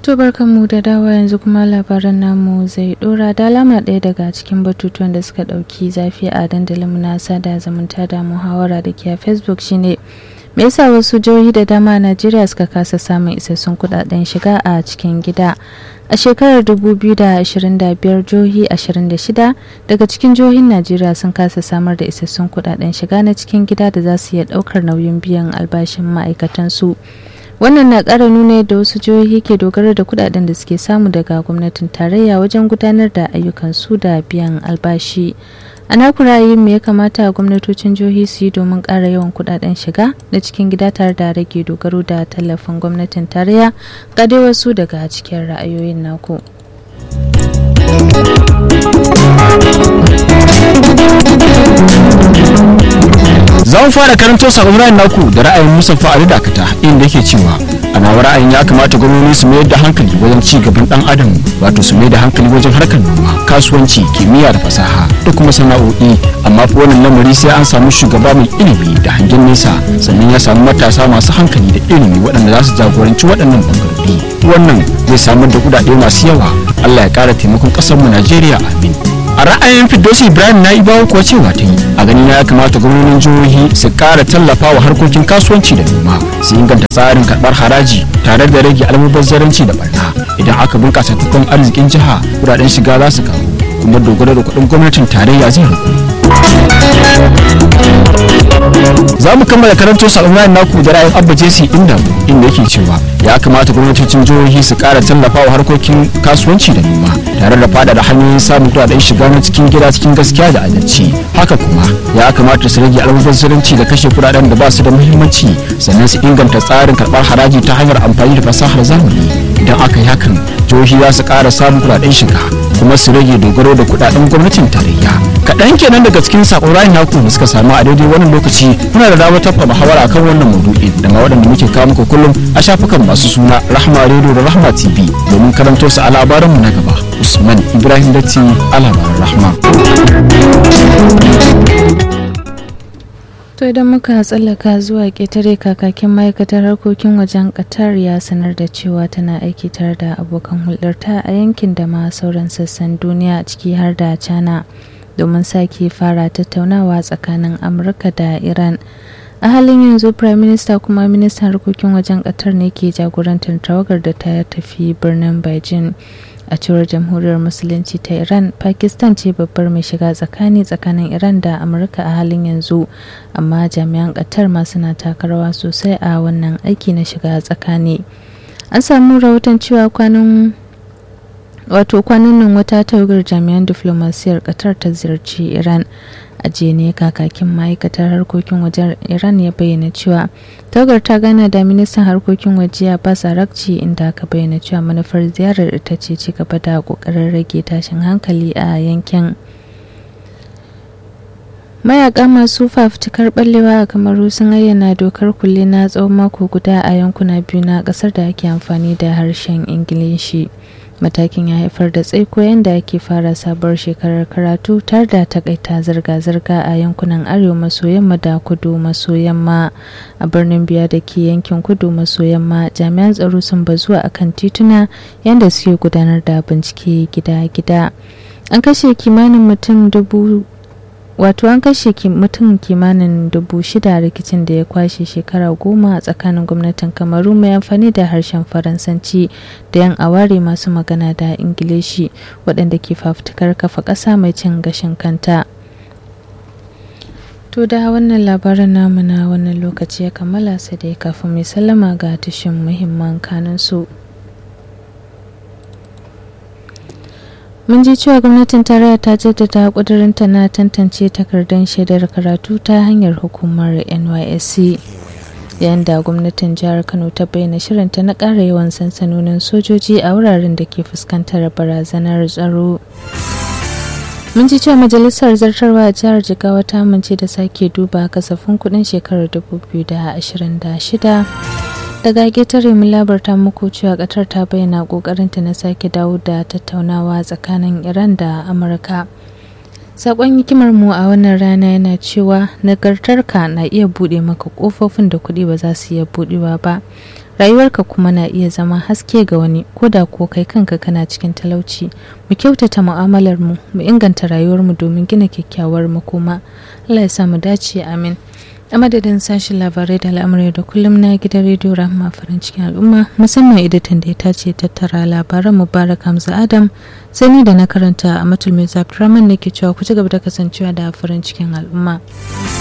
To mu da dawa yanzu kuma labaran namu zai dora da alama ɗaya daga cikin batutuwan da suka ɗauki zafi a dandalin na sada zumunta da muhawara da ke a facebook shine me yasa wasu jihohi da dama a najeriya suka kasa samun isassun kudaden shiga a cikin gida a shekarar 2025 jihohi 26 daga cikin jihohin najeriya sun kasa samar da isassun kudaden shiga na cikin gida da za su iya daukar nauyin biyan albashin ma'aikatansu wannan na ƙara nuna yadda wasu jihohi ke dogara da kudaden da suke samu daga gwamnatin tarayya wajen gudanar da ayyukansu da biyan albashi a naku ra'ayin me ya kamata gwamnatocin jihohi su yi domin ƙara yawan kudaden shiga na cikin gida tare da rage dogaro da tallafin gwamnatin tarayya ga dai wasu daga cikin ra'ayoyin naku. za mu fara karanto sakon ra'ayin naku da ra'ayin Mustapha Ali Dakata inda yake cewa a nawa ra'ayin ya kamata gwamnati su mayar da hankali wajen ci gaban dan adam wato su mayar da hankali wajen harkar noma kasuwanci kimiyya da fasaha da kuma sana'o'i amma fa wannan lamari sai an samu shugaba mai ilimi da hangen nesa sannan ya samu matasa masu hankali da ilimi waɗanda za su jagoranci waɗannan bangarori wannan zai samar da kuɗaɗe masu yawa Allah ya ƙara taimakon ƙasarmu Najeriya amin a ra'ayin fidosi ibrahim na ibawa kuwa cewa ta yi a gani na ya kamata gwamnonin jihohi su kara tallafa wa harkokin kasuwanci da noma su inganta tsarin karbar haraji tare da rage almubazzaranci da barna idan aka bunkasa tattalin arzikin jiha kudaden shiga za su karu kuma dogaro da kuɗin gwamnatin tarayya zai ragu za mu kammala karanto sakon naku da ra'ayin abba jesi inda inda yake cewa ya kamata gwamnatocin jihohi su kara tallafa wa harkokin kasuwanci da noma tare da fada da hanyoyin samun kudaden shiga na cikin gida cikin gaskiya da adalci haka kuma ya kamata su rage almubazzaranci da kashe kudaden da ba su da muhimmanci sannan su inganta tsarin karbar haraji ta hanyar amfani da fasahar zamani idan aka yi hakan jihohi za su kara samun kudaden shiga kuma su rage dogaro da kudaden gwamnatin tarayya kaɗan kenan daga cikin sakon ra'ayin naku da suka samu a daidai wannan lokaci muna da damar tafa muhawara akan wannan maudu'in da ma waɗanda muke kawo muku kullum a shafukan masu suna rahma radio da rahma tv domin karanto su a labaranmu na gaba usman ibrahim datti a labaran rahma To idan muka tsallaka zuwa ƙetare kakakin ma'aikatar harkokin wajen Qatar ya sanar da cewa tana aiki tare da abokan hulɗarta a yankin da ma sauran sassan duniya ciki har da China domin sake fara tattaunawa tsakanin Amurka da Iran. A halin yanzu Prime Minister kuma ministan harkokin wajen Qatar ne ke jagorantar tawagar da ta tafi birnin Beijing. a cewar jamhuriyar musulunci ta iran pakistan ce babbar mai shiga tsakani tsakanin iran da amurka a halin yanzu amma jami'an qatar ma suna taka rawa sosai a wannan aiki na shiga tsakani an samu rahoton cewa kwanan wato kwanan nan wata tawagar jami'an diflomasiyar qatar ta ziyarci iran a ne kakakin ma'aikatar harkokin wajen iran ya bayyana cewa tawagar ta gana da ministan harkokin waje a basarakci inda aka bayyana cewa manufar ziyarar ita ce ci gaba da kokarin rage tashin hankali a yankin mayaka masu fafutukar ballewa a kamaru sun ayyana dokar kulle na tsawon mako guda a yankuna biyu na kasar da ake amfani da harshen ingilishi matakin ya haifar da tsaiko yadda ake fara sabuwar shekarar karatu tare da takaita zirga-zirga a yankunan arewa maso yamma da kudu maso yamma a birnin biya da ke yankin kudu maso yamma jami'an tsaro sun bazu a kan tituna yadda suke gudanar da bincike gida-gida an kashe kimanin mutum dubu wato an kashe mutum kimanin dubu shida rikicin da ya kwashe shekara goma a tsakanin gwamnatin kamaru mai amfani da harshen faransanci da yan aware masu magana da ingilishi waɗanda ke fafutukar kafa ƙasa mai cin gashin kanta to da wannan labarin namu na wannan lokaci ya kammala sai dai kafin mai sallama ga tushen muhimman kanunsu. mun ji cewa gwamnatin tarayya ta jaddada kudurinta na tantance takardun shaidar karatu ta hanyar hukumar nysc yayin da gwamnatin jihar kano ta bayyana shirinta na ƙara yawan sansanonin sojoji a wuraren da ke fuskantar barazanar tsaro mun ji cewa majalisar zartarwa a jihar jigawa ta amince da sake duba kasafin kudin shekarar 2026 daga ƙetare mu labarta muku cewa ƙatar ta bayyana ƙoƙarinta na sake dawo da tattaunawa tsakanin iran da amurka sakon hikimar mu a wannan rana yana cewa nagartarka na iya buɗe maka ƙofofin da kuɗi ba za su iya buɗewa ba rayuwarka kuma na iya zama haske ga wani ko da ko kai kanka kana cikin talauci mu kyautata mu'amalar mu mu inganta rayuwar mu domin gina kyakkyawar makoma Allah ya sa mu dace amin a madadin sashen labarai da al'amurai da kullum na gidan rediyo rahama farin cikin al'umma musamman editan da ya tace tattara labaran mubarak hamza adam sai ni da na karanta a matul mai zafi ne ke cewa ku ci gaba da kasancewa da farin cikin al'umma